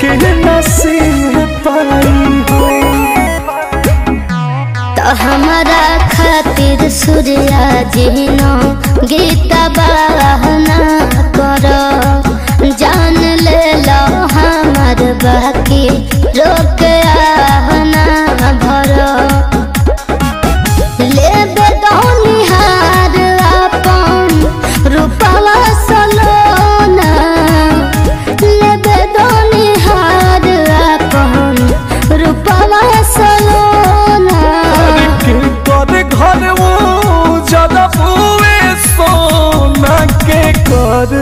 के नसीब पाई हो तो हमारा खातिर सूर्या जिनो गीता बहना करो जान ले लो हमार बाकी रोक आहना भरो लेबे दौनिहार अपन रूपवा सलोना लेबे दौनिहार अपन रूपवा सलोना के कर घर वो ज्यादा बुए सोना के कर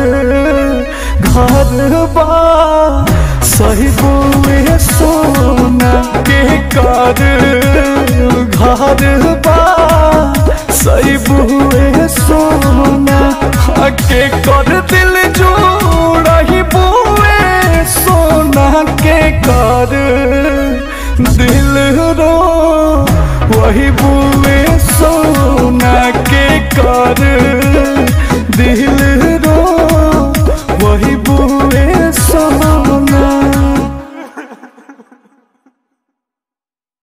घर बा सही बुए सोना के कर घर बा सही बुए